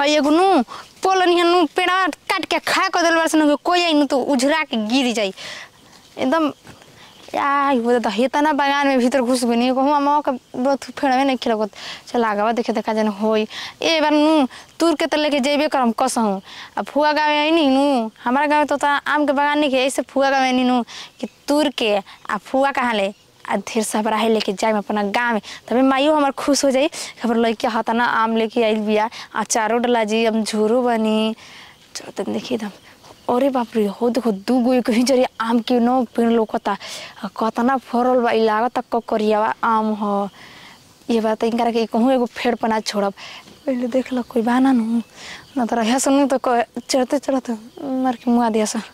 हई एगो नु पोल निहन नु पेड़ा काट के खा कर देल बरसन कोई आई नु तो उझरा के गिर जाई एकदम यार वो तो हेतना बागान में भीतर घुस गई नहीं कहूँ मामा का बहुत फेड़ में नहीं खिलगत चल आगवा देखे देखा जन होई ए बार नु दूर के तो लेके जेबे करम कसहूँ अब फुआ गाँव आई नहीं नु हमारा गाँव तो, तो आम के बागान नहीं के ऐसे फुआ गाँव आई नहीं नु कि दूर के आ फुआ कहाँ ले आ ढेर सबरा है लेके जाए अपना गाँव में तभी माइयो हमार खुश हो जाई खबर लड़के हता ना आम लेके आइल बिया अचारो डला जी अब झोरो बनी चलो तन देखिए दम अरे बाप रे हो देखो दू गो एक ही जरी आम के न पेड़ लोकता आ कतना फरल बा इ लागत ककरियावा आम ह ये बात इनकरा के कहूँ एगो फेड़ पना छोड़ब पहले देख ल कोई बाना नु न तो रहिया सुनू तो कह- चढ़ते चढ़ते मार के मुआ दिया सा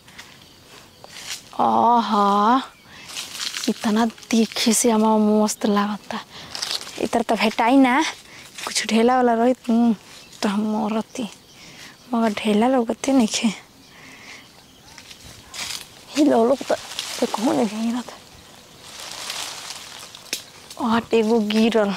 आहा इतना तीखे से हमारा मस्त लागता इतर तो भेटाई ना कुछ ढेला वाला रही तो हम मरती मगर ढेला लगते नहीं खे ही लो लोग तो तो कहूँ नहीं गिरत आट एगो गिरल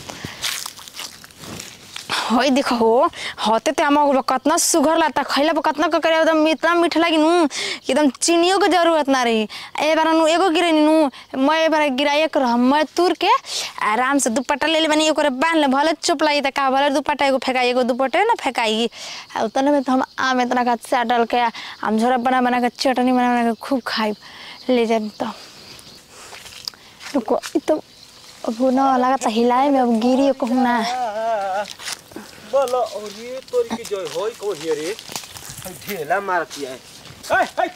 हई देखो हो हते ते हम कतना सुघर लागता खैला पर कतना ककरे एकदम इतना मीठ लागी नु कि एकदम चीनियों के जरूरत ना रही ए बार नु एगो गिरे नु मैं ए बार गिराए कर मैं तुर के आराम से दुपट्टा ले ले बनी ओकरे बांध ले भले चुप लगी त का भले दुपट्टा एगो फेंकाई एगो दुपट्टे ना फेंकाई आ उतने में तो हम आम इतना का डाल के आम झोरा बना बना के चटनी बना बना के खूब खाई ले जाए तो रुको इ तो अब ना लगा हिलाए में अब गिरी कहूँ ना बोलो और ये तोरी की जोय होई कौन हिय रे हई ढेला मारती है हाय हाय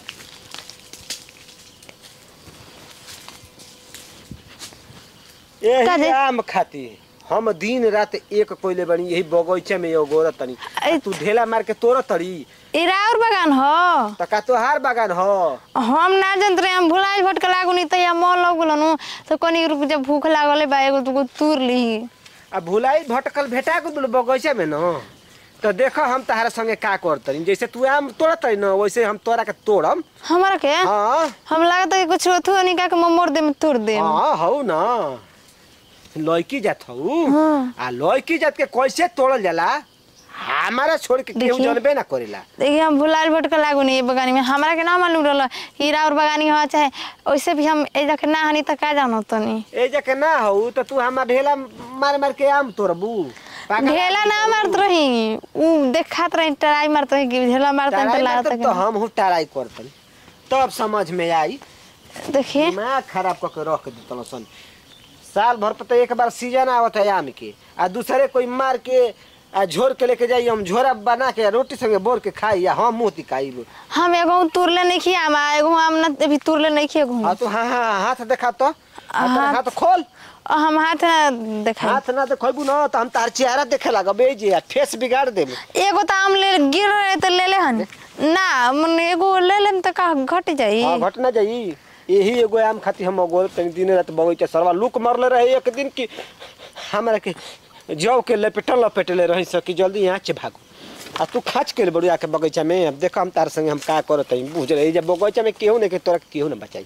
का यही रे? आम खाती हम दिन रात एक कोइले बनी यही बगीचे में एगो गोरत तनी ऐ- तू ढेला मार के तोड़ तड़ी ए राउर बागान हो त का तोहार बागान हो हम ना जानत रहे हम भुलाइल भटक लागू नहीं तैया मौल लग गेलो नु तो कनी रुक जब भूख लागले बा एगो दुगो तूर लीही आ भुलाई भटकल भेटा गेल बगीचे में न तो देखो हम तहारा संगे का करतनी जैसे तू आम तोड़तरी न वैसे हम तोरा के तोड़म हमारा के हाँ हम लागत है कुछ होथु निका के मोर दे में तोड़ दे हाँ हौ न लड़की जात हौ हाँ। आ लड़की जात के कैसे तोड़ल जाला हमारा छोड़ के केहू देखिए। जानबे ना करेला देखिए हम भुलाइल भटक लागू नहीं बगानी में हमारा के ना मालूम रहल हीरा और बगानी हो चाहे वैसे भी हम ए जाके ना हनी त का जानो तनी ए जके ना हौ त तू हमार ढेला मार मार के आम तोड़बू पागल ढेला ना मारत रही उ देखात रही टराई मारत रही कि ढेला मारत रही टराई त में लागत तो, तो हम हूँ टराई करतन तब समझ में आई देखिए दिमाग खराब करके रख देतल सन साल भर पर तो एक बार सीजन आवत है आम के आ दूसरे कोई मार के आ झोर के लेके जाई हम झोरा बना के रोटी संगे बोर के खाई या हम मुँह तिकाई हम एगो तुरले नहीं खिया हम एगो हम ना अभी तुरले नहीं खिया एगो हाँ तो हाँ हाँ हाथ देखा तो हाथ हाथ- हाथ खोल और हम हाथ ना देखा हाथ ना देखबू ना तो हम तार चेहरा देखे लगबे जे फेस बिगाड़ देब एगो तो आम ले गिर रहे तो ले ले हन ना मन एगो ले लेम तो का घट जाई हाँ घट ना जाई यही एगो आम खाती हम गोल तनी दिन रात बगीचा सरवा लुक मारले रहे एक दिन की हमरा के जौ के लपेटल लपेटले रही सकी जल्दी यहाँ से भागो आ तू खाच के बड़ू आके बगीचा में अब देखो हम तार संगे हम का करत हई बुझ रही जब बगीचा में केहू नहीं के तोरा के केहू ना बचाई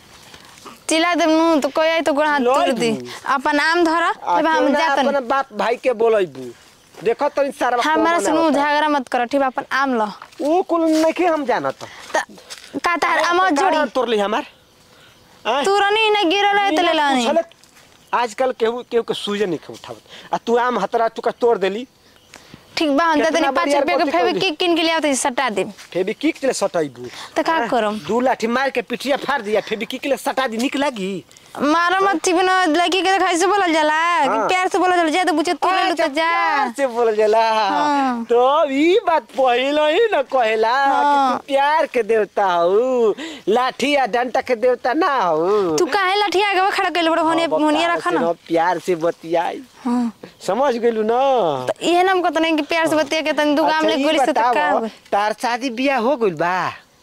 चिल्ला देम नु तो कोई आई तो गोड़ हाथ लड़ तोड़ दी दू। अपन आम धर आ तब हम केहू ना जातन अपना बाप भाई के बोलैबू देखो तनी सारा हमारा से नु झगड़ा मत कर ठीक बा अपन आम लो ऊ कुल नहीं के हम जानत त का तार आम जोड़ी तोड़ ली हमार आय? तुरनी ना गिरल है तो ले लानी पूछले, आजकल केहू केहू के सूजे नहीं के उठावत आ तू आम हतरा टुका तोड़ देली ठीक बा हम कितना तनी पाँच बढ़िया रुपया के बात फेवी कहली। किक किन के लिया तो सटा दे फेबी किक ले सटाइबू तो का करम दू लाठी मार के पिठिया फाड़ दिया फेबी किक ले सटा दी निक लगी मारो मत चिपनो लड़की के देखा से बोलल जाला कि हाँ। प्यार से बोलल जाला जा तो बुझे तू ले तो जा प्यार से बोल जाला हाँ। तो ई बात पहिलो ही न कहेला कि तू प्यार के देवता हो लाठी या डंटा के देवता ना हो तू काहे लठिया के खड़ा कइले बड़ होने अब होनिया प्यार रखा से ना न प्यार से बतियाई हाँ। समझ गेलू ना तो इहे नाम को नहीं कि प्यार से बतिया के तनी दुगाम अच्छा, ले ई गोली से तो का बतावो, हो तार शादी बियाह हो गइल बा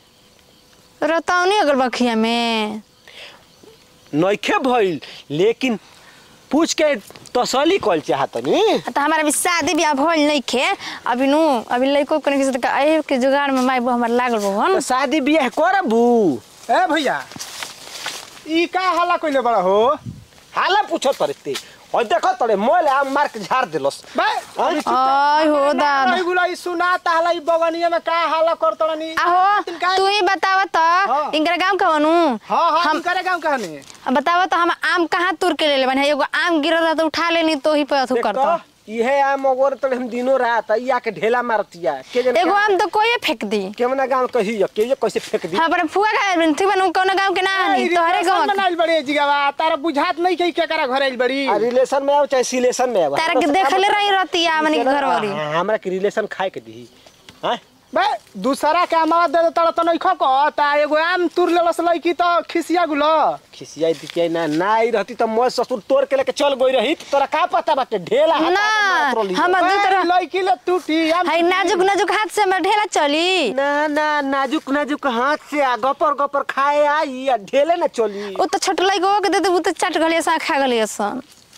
रताऊ नहीं अगर बखिया में नइखे भइल लेकिन पूछ के तसली कल चाहत नी तो हमारा भी शादी ब्याह भइल नहीं खे अभी नु अभी लइको कने के साथ ए के जुगाड़ में माई बो हमर लागल बो हन तो शादी बियाह करबू ए भैया ई का हल्ला कइले बड़ा हो हाला पूछो तरते और देखो तड़े मोल आम मार के झाड़ देलस बे हाँ? आय हो दादा रही गुलाई हई सुना ताहला ई बगनिया में का हाला करतनी आहो तू ही बताव तो हाँ। इनकर गांव का बनू हां हां हम हम करे काम कहने बताव तो हम आम कहाँ तुर के ले ले बने एगो आम गिरल रहा तो उठा लेनी तो ही पे अथु देख करता तो, इहे आम ओगोर तड़े हम दिनों रात ई आके ढेला मारतिया के जन एगो आम तो कोई फेंक दी केमना गांव कही के ये कैसे फेंक दी हाँ पर फुआ का ठीक बनू कौन गांव के ना हनी तोहरे गांव के। बनाइल बड़ी जिगावा तारा बुझात नहीं के केकरा घर आइल बड़ी आ रिलेशन में आओ चाहे सिलेशन में आओ तारा के देखले रही रहती आ मने घर वाली हाँ, हमरा के रिलेशन खाए के दी हां बे दूसरा के आमावा दे तड़ त नहीं खक ता एगो आम तुर लेलस लईकी त खिसिया गुलो खिसियाई दिखियाई ना ना आई रहती तो मैं ससुर तोड़ के लेके चल गई रही तो तोरा का पता बाटे ढेला हाथ ना आके मात्र ली। हम दू तरह लईकी ले टूटी आम हाय नाजुक नाजुक हाथ से हमर ढेला चली ना ना नाजुक नाजुक हाथ से आ गपर गपर खाए आई आ ढेले ना चली उ तो छोटलाई गो के दे दे उ तो चट गलिए सा खा गलिए सन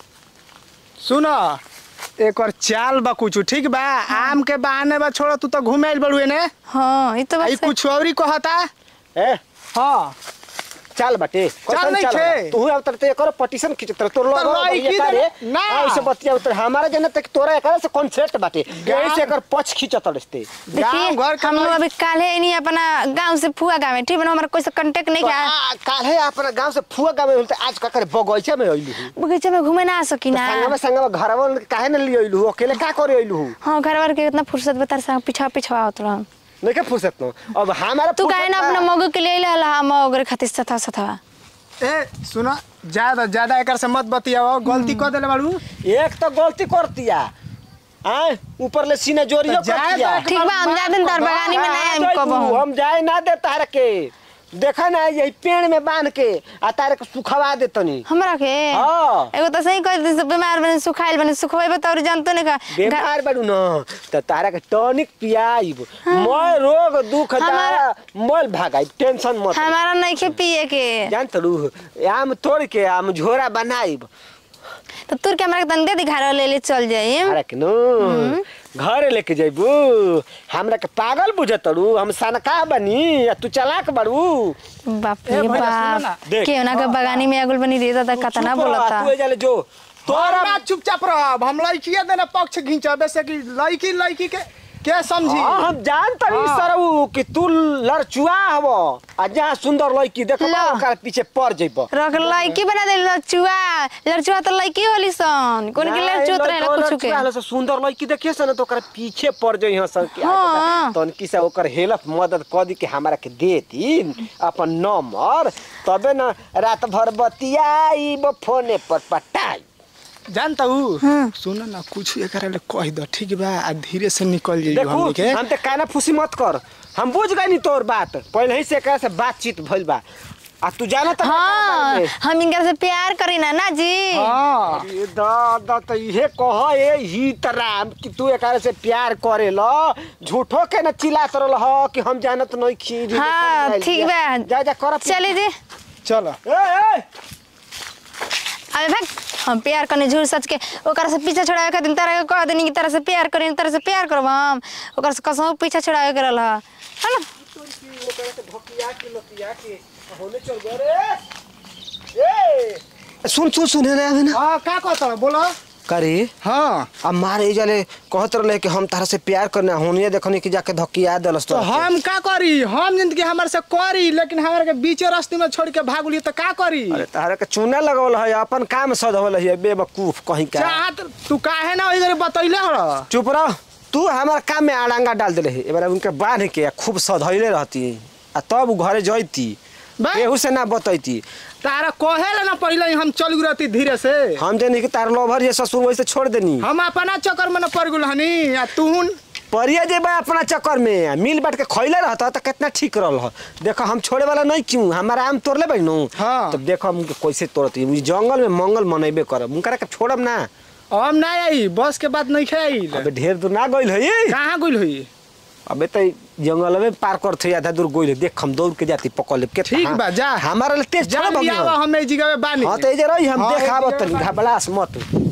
सुन एक और चाल बा कुछ ठीक बा आम के बहाने बा छोड़ तू तो घूमे आइल बड़ुए ने हां ई तो आई बस कुछ औरी कहता ए हाँ चाल बाटे चाल नहीं छे। तू अब तरते एकर पटिशन खींचत रह, तोर तो लोग लड़की दे- ना। ऐसे बतिया उतर हमारा जने तक तोरा एकर से कॉन्सेप्ट बाटे यही से एकर पछ खींचत रस्ते देखिए गाँव घर के हम लोग लड़की- अभी काले नहीं अपना गांव से फुआ गाँव में ठीक बना हमारा कोई से कांटेक्ट नहीं किया काल्हे अपना गांव से फुआ गांव में होते आज का करे बगीचा में आइलू बगीचे में घूमे ना आ सकी ना संगवा संगवा घरवा में काहे न लिए आइलू अकेले का करे आइलू हाँ घर वार के इतना फुर्सत बता रहा पीछा पीछा आवत रहा नहीं के फुर्सत न अब हमारा तू काहे ना फुर्सत अपना बा। मगो के लिए ला हम ओगरे खातिर सथा सथा ए सुन ज्यादा ज्यादा एकर से मत बतियाओ गलती कर देले बाड़ू एक तो गलती करतिया आय ऊपर ले सीने जोरियो तो जाए करतिया तो ठीक बा हम जा दिन तार बगानी में ना हाँ, हम जाई कब तू, हम जाए ना दे तार के देखा ना यही पेड़ में बांध के आ तारे के सुखवा दे तनी हमरा के हाँ। एगो तो सही कह दी बीमार बने सुखाइल बने सुखवेबे तो और जानतो नहीं का बेमार बाड़ू न त तारा के टॉनिक पियाइब मैं रोग दुख हमारा- जा मोल भागाई टेंशन मत ले। हमारा नहीं के पिए के जान तड़ू आम तोड़ के आम झोरा बनाइब तो तुर के हमरा के तन दे दी घर ले ले चल जाई अरे के नो घरे लेके जइबू हमरा के पागल बुझतड़ू हम सनका बनी आ तू चलाक बड़ू बाप ए, रे भैया, सुनो बाप ना। देख। के ना के बगानी में अगुल बनी रहता था कतना चुप रह, बोलता तू एजाले जो तोरा तोरा चुपचाप रह हम लड़किया देने पक्ष घिंचबे से कि लड़की लड़की के के समझी हाँ, हम जान तड़ी हाँ। सरऊ कि तू लड़चुआ हव आ जहाँ सुंदर लड़की देख ला। ओकरा पीछे पड़ जइब रख लड़की बना दे लड़चुआ लड़चुआ तो लड़की होली सन कोन के लड़चुआ तो रहला कुछ के के सुंदर लड़की देखिए सन तो ओकरा पीछे पड़ जई हसन कि हाँ। तन की से ओकर हेल्प मदद क दी के हमरा के देती अपन नंबर तबे न रात भर बतियाई फोने पर पटाई जानता हूँ हाँ। सुन ना कुछ एकरा ले कह दो ठीक बा आ धीरे से निकल जाइयो देखू हमनी के हम ते काना फुसी मत कर हम बुझ गई नी तोर बात पहले ही से एकरा से बातचीत भइल बा आ तू जाना त हाँ हम इनकर से प्यार करी ना ना जी हाँ अरे दादा त इहे कह ए ही तराम कि तू एकरा से प्यार करे ल झूठो के न चिल्लात रहल ह कि हम जानत नहीं खी हाँ ठीक बा जा जा कर चली जी चलो ए ए अबे भाग हम प्यार करने झूठ सच के ओकरा से पीछे छोड़ावे खातिर तारा के कह देनी कि तारा से प्यार करी तारा से प्यार करब हम ओकरा से कसम पीछे छोड़ावे के रहल है ना ओकरा से भकिया के लतिया के होने चल गए रे ए सुन सुन सुन रे आवे ना हाँ का कहता बोलो करे हाँ अब मारे जाले कहत रहले कि हम तारा से प्यार करना होनिए देखनी कि जाके धकिया देलस तो हम का करी हम जिंदगी हमारे से करी लेकिन हमारे के बीचे रास्ते में छोड़ के भागुली तो का करी अरे तारा के चूना लगवल है अपन काम सधवल है बेवकूफ कहीं का चाहत तू काहे ना वही बतैले हो चुप रह तू हमारा काम में आड़ंगा डाल दिले है एबार उनके बांध के आ खूब सधैले रहती आ तब उ घरे जैती बा? केहू से ना बतैती तारा कहे ना पहले ही हम चल गई रहती धीरे से हम जानी कि तार लोभर ये ससुर वैसे छोड़ देनी हम अपना चक्कर में न पड़ गुल हनी आ तू परिया जेबा अपना चक्कर में आ मिल बांट के खैले रहता तो कितना ठीक रहल ह देखो हम छोड़े वाला नहीं क्यों हमारा आम तोड़ ले बैनू हाँ। तब देखो हम कैसे तोड़ती उ जंगल में मंगल मनैबे करब उनकरा के छोड़ब ना हम ना आई बस के बाद नहीं खाई अबे ढेर दूर ना गइल है कहाँ गुल हुई अबे तो जंगल में पार करते आधा दूर गइल देख हम दौड़ के जाती पकड़ ले ठीक बा, जा। हमारा ले तेज जा छोड़ लियावा हम ए जगह पे बानी हाँ तो ये रही हम हाँ, देख एक आवत जगह तनी बानी। घबरास मत